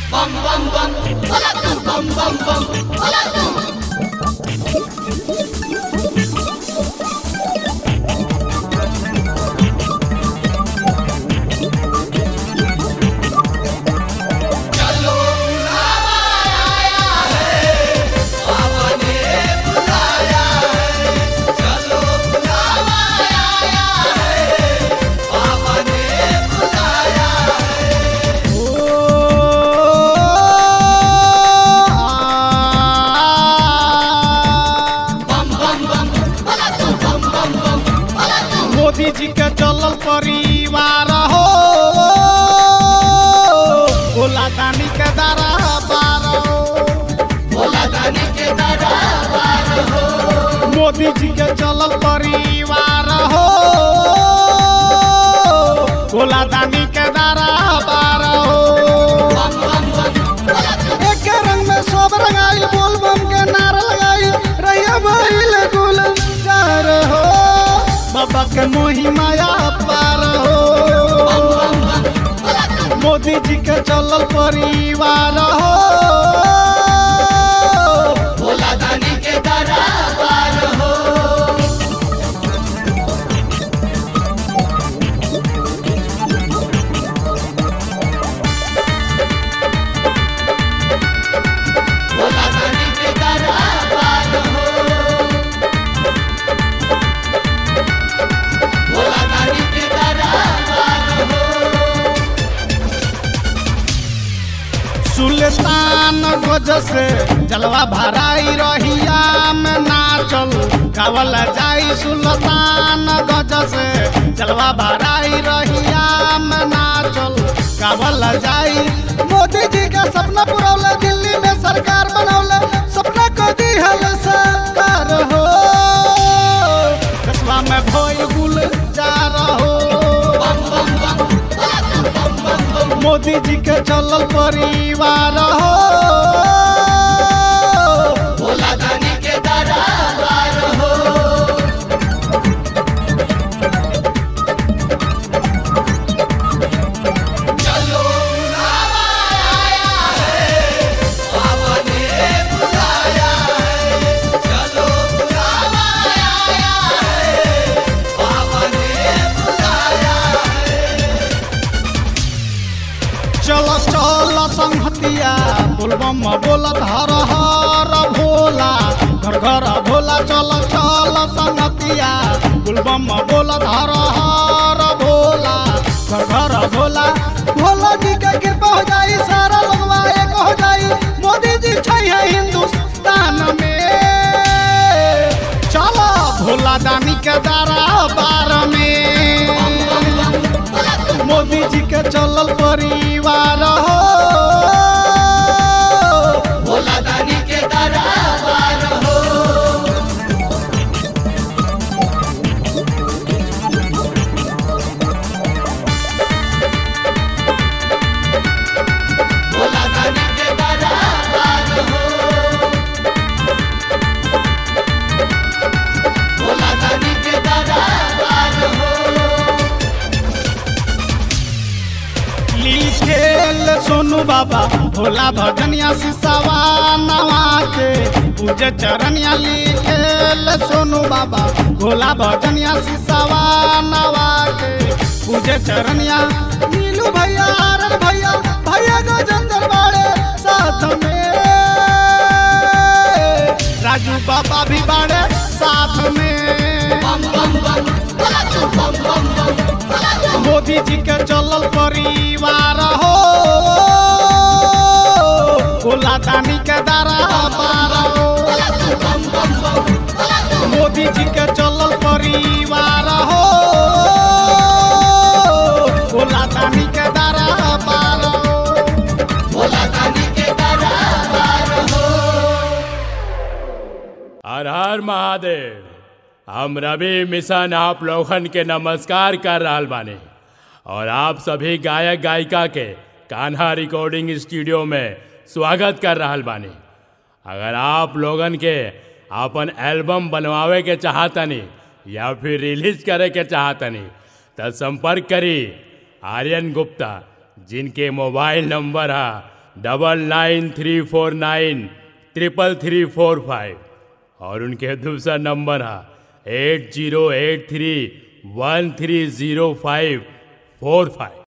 bum bum bum, hola tú, bum bum bum, hola tú. चलो बुलावा आया है, बाबा ने बुलाया है। चलो बुलावा आया है, बाबा ने बुलाया है। बम बम बम, होला तू, बम बम बम, होला तू। मोदी जी के चलल परिवार हो भोला दानी के दारा बार हो भोला दानी के दरबार हो मोदी जी के चलल परिवार हो भोला दानी के दारा बार हो बम बम बम, होला तू। एक रंग में सब रंगाइल बोल बम के नारा लगाइल रैया भइल गुल जार हो बाबा के मोही माया पार हो मोदी जी के चलल परिवार हो भोला दानी के दरबार हो भोला दानी के दरबार हो भोला दानी के दरबार हो सुल्तान गज से जलवा भराई रहिया में नाचल गावल जाई सुल्तान गज से जलवा भराई रहिया में नाचल गावल जाई मोदी जी का सपना पुरौले दिल्ली में सरकार बनौले सपना को दिहल सरकार हो कस्बा में भोई गुल जा रहो मोदी जी के चलल परिवार हो भोला दानी के दरबार हो चलो बुलावा आया है बाबा ने बुलाया है चलो बुलावा आया है बाबा ने बुलाया है चल चल संहतिया बोलबम बोलत हर हर भोला घर घर भोला चल चल संहतिया बोलबम बोलत हर हर भोला घर घर भोला भोला जी के कृपा हो जाई सारा लोगवा एक हो जाई मोदी जी छै है हिंदुस्तान में चलो भोला दानी के दारा बार में मोदी जी के चलल परिवार हो भोला दानी के दरबार हो भोला दानी के दरबार हो भोला दानी के दरबार हो लिखेल सोनू बाबा भोला भजनिया सिसावा नवा के पूजे चरनिया लिखेल सोनू बाबा भोला भजनिया सिसावा नवा के पूजे चरनिया नीलू भैया आरन भैया भैया गजेंद्र बाड़े साथ में राजू बाबा भी बाड़े साथ में बम बम बम भोला तू बम बम बम भोला तू मोदी जी के चलल परिवार हो भोला दानी के दारा पार हो भोला तू बम बम बम भोला तू मोदी जी के चलल परिवार हो भोला दानी के दारा पार हो भोला दानी के दरबार हो हर हर महादेव हम रवि मिशन आप लोगन के नमस्कार कर रहल बानी और आप सभी गायक गायिका के कान्हा रिकॉर्डिंग स्टूडियो में स्वागत कर रहल बानी अगर आप लोगन के अपन एल्बम बनवावे के चाहतनी या फिर रिलीज करे के चाहतनी तो संपर्क करी आर्यन गुप्ता जिनके मोबाइल नंबर है double nine three four nine triple three four five और उनके दूसरा नंबर है eight zero eight three one three zero five four five